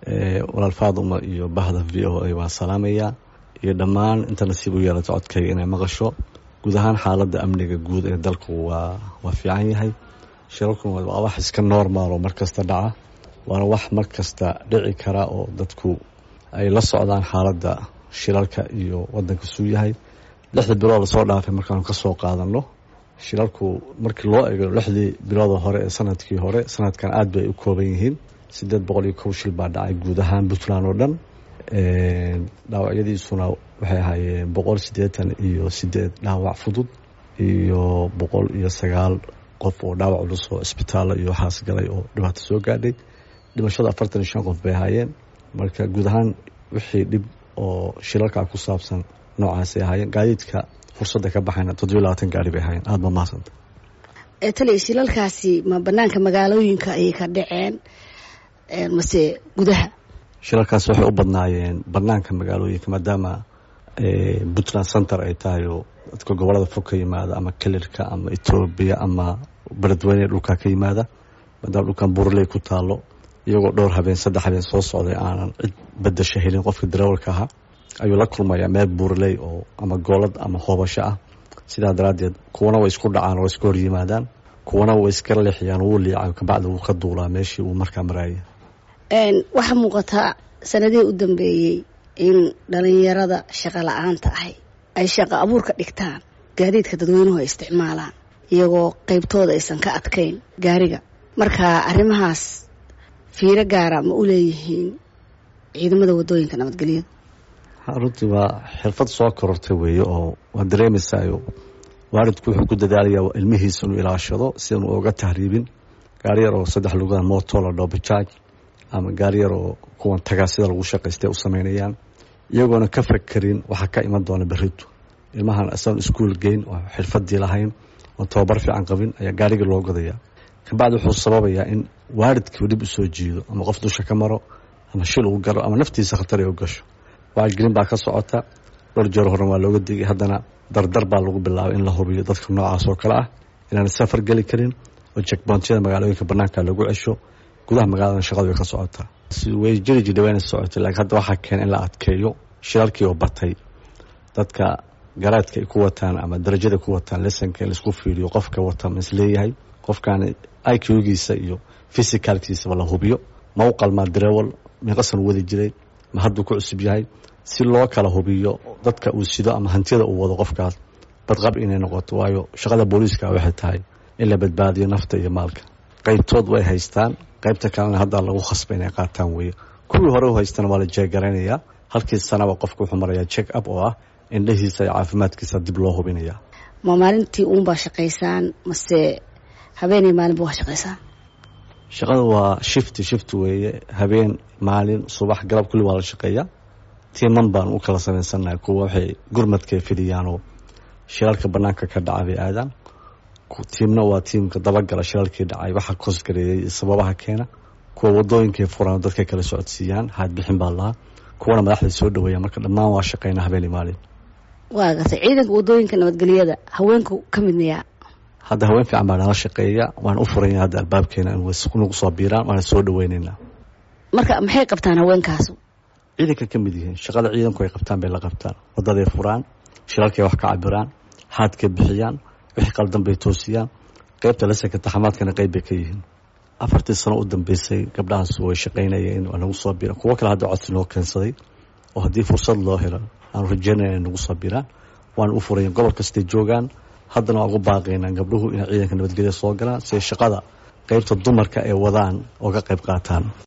walaal faaduma iyo bahda v o a waan salaamayaa iyo dhammaan inta nasiib u yeelato codkayga inay maqasho guud ahaan xaaladda amniga guud ee dalku waa waa fiican yahay shirarkun waa wax iska normal oo markasta dhaca waana wax markasta dhici kara oo dadku ay la socdaan xaaladda shilalka iyo wadanka suu yahay lixda bilood lasoo dhaafay markaanu kasoo qaadano shilalku markii loo ego lixdii bilooda hore ee sanadkii hore sanadkan aad bay u kooban yihiin sideed boqol iyo kow shil baa dhacay guud ahaan puntland oo dhan dhaawacyadiisuna waxay ahaayeen boqol siddeetan iyo sideed dhaawac fudud iyo boqol iyo sagaal qof oo dhaawac culus oo isbitaalla iyo waxaas galay oo dhibaato soo gaadhay dhimashada afartan iyo shan qof bay ahaayeen marka guud ahaan wixii dhib oo shilalkaa ku saabsan noocaasay ahaayeen gaadiidka fursadda ka baxayna toddobiyo labaatan gaari bay ahaayeen aada ma mahadsanta taliya shilalkaasi ma banaanka magaalooyinka ayay ka dhaceen mase gudaha shilalkaas waxay u badnaayeen banaanka magaalooyinka maadaama puntland center ay tahay oo dadka gobolada fog ka yimaada ama kelirka ama etoobiya ama beledweyne dhulkaa ka yimaada maadaama dhulkan burley ku taalo iyagoo dhowr habeen saddex habeen soo socday aanan cid bedasho helin qofka darawalka ahaa ayuu la kulmayaa meel buurley oo ama goolad ama hoobasho ah sidaa daraaddeed kuwana way isku dhacaan oo iska hor yimaadaan kuwana way iska leexiyaan wuu liica kabacdi wuu ka duulaa meeshii uu markaa maraayay waxaa muuqataa sanadihii u dambeeyey in dhalinyarada shaqo la-aanta ahay ay shaqo abuurka dhigtaan gaadiidka dadweynuhu ay isticmaalaan iyagoo qeybtooda aysan ka adkayn gaariga marka arrimahaas fiiro gaara ma u leeyihiin ciidamada wadooyinka nabadgelyada runtii waa xirfad soo korortay weeye oo waa dareemaysayo waalidku wuxuu ku dadaalayaa ilmihiisa inuu ilaashado si anu oga tahriibin gaari yar oo saddex lugaha moto la dhoo bajaaj ama gaari yar oo kuwan tagaa sida lagu shaqaystay u sameynayaan iyagoona ka fakerin waxaa ka iman doona berito ilmahan isagoon iskuol geyn oo xirfadii lahayn oon tababar fiican qabin ayaa gaarigii loo godayaa kabacdi wuxuu sababayaa in waalidkii dhib usoo jiido ama qof dusha ka maro ama shil uu galo ama naftiisa khatar ay u gasho wacyigelin baa ka socota dhowr jeer horan waa looga digay haddana dardar baa lagu bilaabay in la hubiyo dadka noocaas oo kale ah inaan safar geli karin oo jekboontiyada magaalooyinka banaanka lagu cesho gudaha magaalada shaqadu way ka socotaa way jiri jidha wayna socotay laakiin hadda waxaa keena in la adkeeyo shilalkii oo batay dadka garaadka ay ku wataan ama darajada ku wataan lesanka in laisku fiiriyo qofka wata ma isleeyahay qofkan iqgiisa iyo physicalkiisaba la hubiyo ma u qalmaa darewal miiqasan wadi jiray ma hadduu ku cusub yahay si loo kala hubiyo dadka uu sido ama hantiyada uu wado qofkaas badqab inay noqoto waayo shaqada booliiska waxay tahay in la badbaadiyo nafta iyo maalka qaybtood way haystaan qaybta kalena hadda lagu khasba inay qaataan weeye kuwii hore u haystana waa la jeegaraynayaa halkii sanaba qofka wuxuu marayaa check up oo ah indhahiisa iyo caafimaadkiisa dib loo hubinayaa ma maalintii uunbaa shaqaysaan mase habeenay maalinba waa shaqaysaan shaqada waa shifti shift weeye habeen maalin subax galab kulli waa la shaqeeyaa tiiman baan u kala samaysannahay kuwa waxay gurmadkay fidhiyaanoo shilalka banaanka ka dhaca bay aadaan tiimna waa tiimka dabagala shilalkii dhacay waxaa koosgareeyey sababaha keena kuwa wadooyinkay furaan dadkay kala socodsiiyaan haadbixin baa lahaa kuwana madaxday soo dhaweeya marka dhammaan waa shaqeynaa habeenii maalin waa gartay ciidanka wadooyinka nabadgelyada haweenku ka midnayaa hadda haween fiican baa nala shaqeeya waan u furanya hadda albaabkeena nagu soo biiraan waana soo dhaweyneynaa marka maxay qabtaan haweenkaasu ciidanka ka mid yihiin shaqada ciidanku ay qabtaan bay la qabtaan wadaday furaan shilalkay wax ka cabiraan haadkay bixiyaan wixii qaldan bay toosiyaan qeybta lasanka taxamaadkana qeyb bay ka yihiin afartii sano u dambeysay gabdhahaas way shaqaynayeen waa nagu soo biiraan kuwo kale hadda codsi noo keensaday oo haddii fursad loo helo aanu rajeynaya inay nagu soo biiraan waana u furayan gobol kastay joogaan haddana waa ugu baaqaynaa gabdhuhu inay ciidanka nabadgelya soo galaan si ay shaqada qeybta dumarka ay wadaan oo ka qayb qaataan